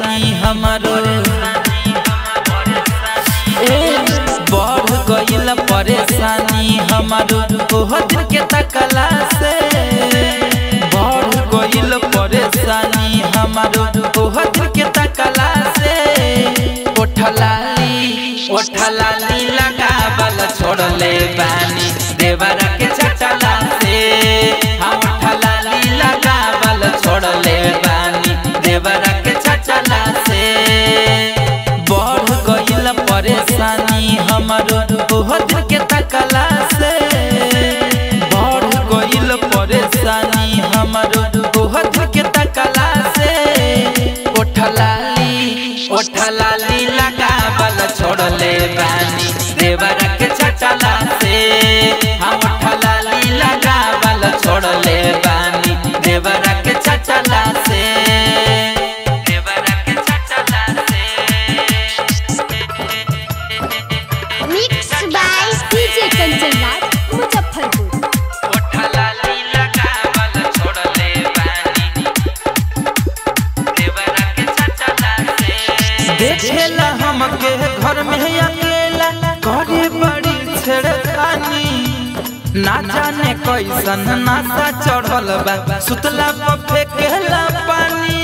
परेशानी हमारो ए बढ़ गईल परेशानी हमारो ओह दिन के तकला से बढ़ गईल परेशानी हमारो ओह दिन के तकला से ओठलाली ओठलाली लगावल छोड़ले बानी देवरा के चटला से हम ओठलाली लगावल छोड़ले बानी देवरा के चटला से बढ़ गईल परेशानी हमारो ओह दिन के तकला से बढ़ गईल परेशानी हमारो ओह दिन के तकला से ओठलाली ओठलाली लगावल छोड़ले बानी देवरा के चटला से हम ओठलाली लगावल छोड़ले बानी देवरा के चटला से देवरा के चटला से mix by DJ Kanchan Raj Muzaffarpur ओठलाली लगावल छोड़ले बानी देवरा के चटला से देखेला हमके घर में अकेला करे बड़ी छेड़खानी ना जाने कैसन नासा चढ़ल बा सुतला पर फेंकेला पानी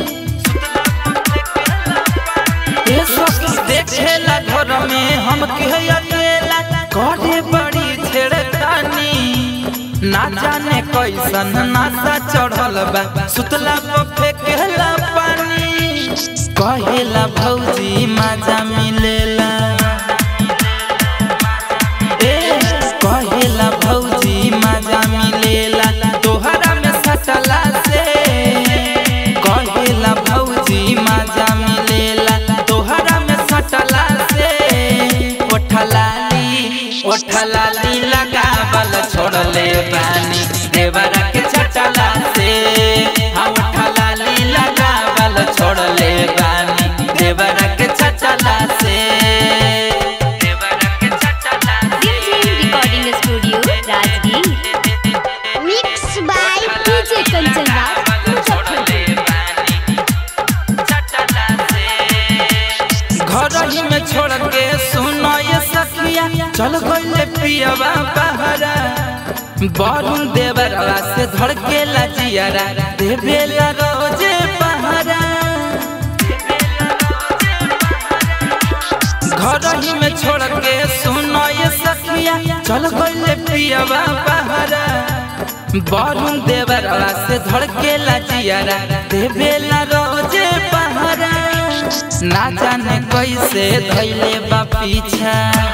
ए सखी देखेला घर में हमके अकेला करे बड़ी छेड़खानी ना जाने कैसन नासा चढ़ल बा सुतला पर फेंकेला पानी कहेला भौजी मजा मिलेला ए कहेला भौजी मजा मिलेला तोहरा में सटला से कहेला भौजी मजा मिलेला तोहरा में सटला से ओठलाली ओठलाली लगावल छोड़ले बानी देवरा के चटला से हम ओठलाली लगावल छोड़ले बानी देवरा के चटला से देवरा के चटला Diljit recording studio Rajgir mix by DJ Kanchan Raj Muzaffarpur घर ही में छोड़ के सुनो ये सखिया चल गईले पियवा बहरा बरुण देवरवा से धड़ के लजियारा देवेला रोजे पहरा घर ही में छोड़ के सुनो ये सखिया चल गईले पियवा बहरा बरुण देवरवा से धड़ के लजियारा देवेला रोजे पहरा ना जाने कैसे धैले बा पीछा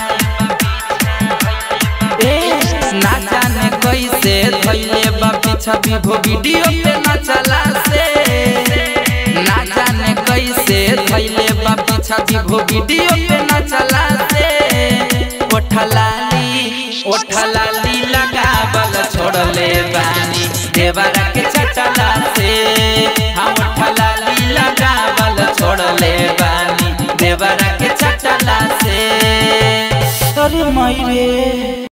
ए ना जाने कैसे धैले बा पीछा विभो वीडियो पे ना चला से ना जाने कैसे धैले बा पीछा विभो वीडियो पे ना चला से ओठलाली ओठलाली लगावल छोड़ले बानी देवरा के चटला से हम ओठलाली लगावल छोड़ले बानी देवरा के चटला से अरे माई रे